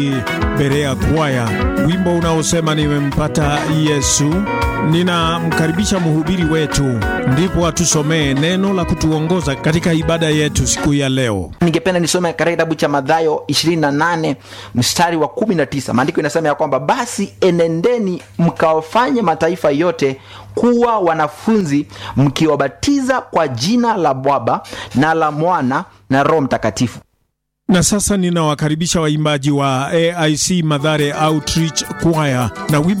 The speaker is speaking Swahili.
Berea Kwaya, wimbo unaosema nimempata Yesu. Ninamkaribisha mhubiri wetu, ndipo atusomee neno la kutuongoza katika ibada yetu siku ya leo. ningependa nisome katika kitabu cha madhayo 28 mstari wa 19 maandiko inasema ya kwamba basi enendeni mkawafanye mataifa yote kuwa wanafunzi mkiwabatiza kwa jina la baba na la mwana na roho mtakatifu Na sasa ninawakaribisha waimbaji wa AIC Madhare Outreach Choir na wimbo